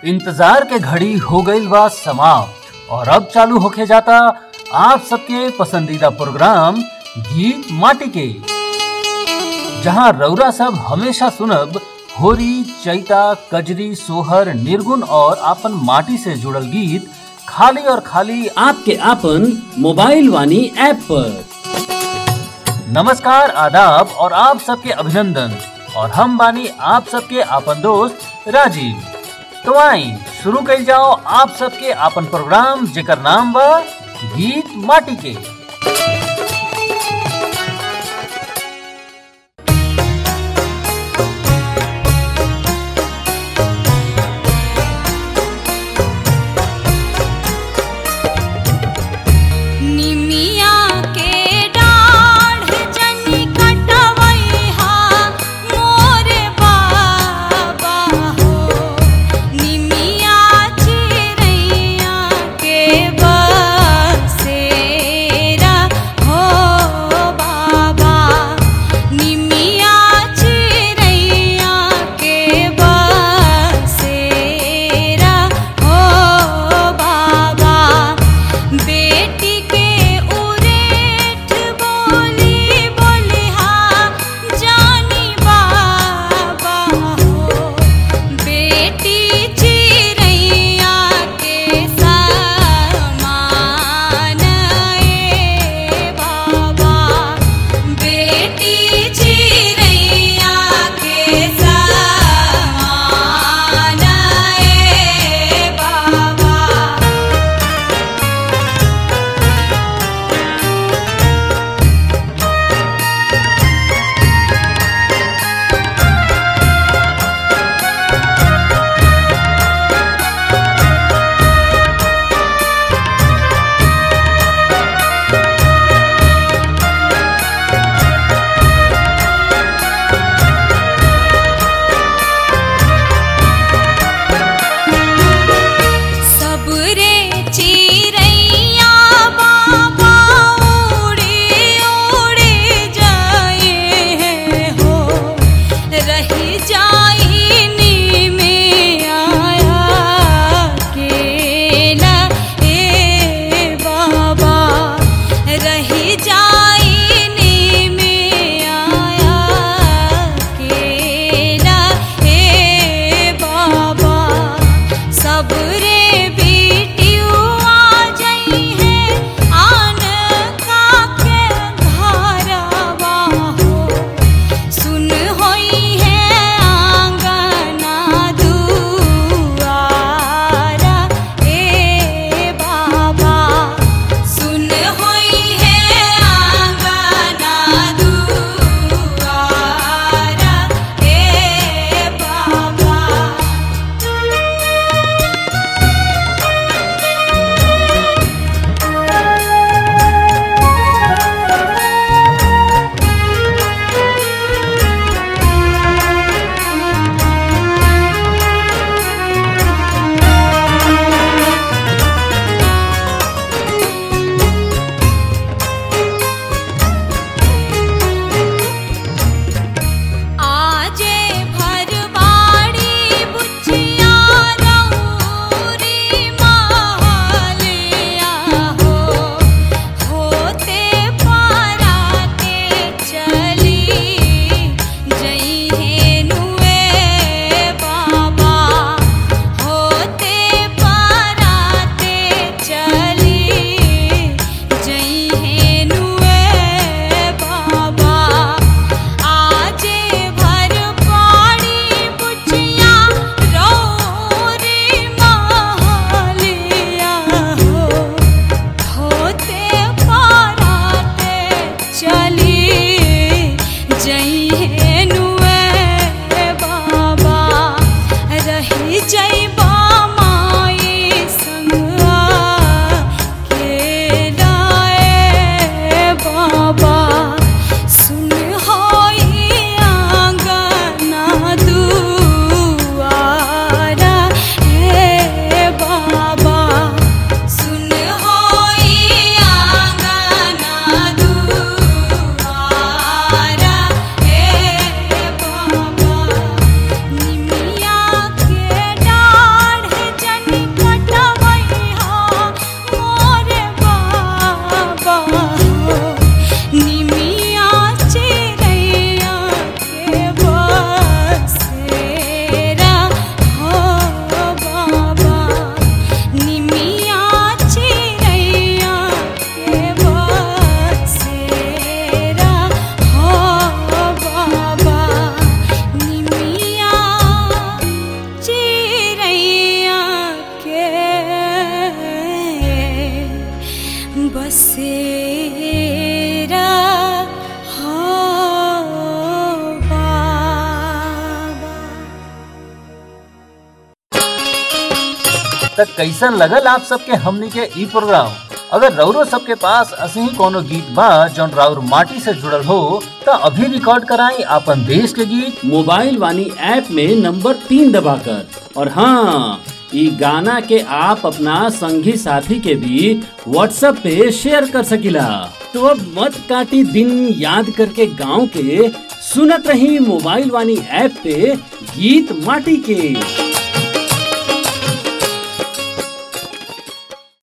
इंतजार के घड़ी हो गईल बा समाप्त और अब चालू होके जाता आप सबके पसंदीदा प्रोग्राम गीत माटी के जहां रौरा सब हमेशा सुनब होरी चैता कजरी सोहर निर्गुण और आपन माटी से जुड़ल गीत खाली और खाली आपके आपन मोबाइल वानी ऐप पर नमस्कार आदाब और आप सबके अभिनंदन और हम बानी आप सबके आपन दोस्त राजीव तो आई शुरू कइल जाओ आप सबके आपन प्रोग्राम जेकर नाम बा गीत माटी के निमिया के डाढ़ जनी कटवैहा मोरे बाबा हो निमिया चिरैया के बसेरा त कैसन लगल आप सबके हमनी के ई प्रोग्राम अगर रौरो सबके पास असही कोनो गीत बा जौन राउर माटी से जुड़ल हो त अभी रिकॉर्ड कराई आपन देश के गीत मोबाइल वानी ऐप में नंबर तीन दबाकर और हाँ ई गाना के आप अपना संगी साथी के भी व्हाट्सएप पे शेयर कर सकिला तो अब मत काटी दिन याद करके गांव के सुनत रही मोबाइल वानी ऐप पे गीत माटी के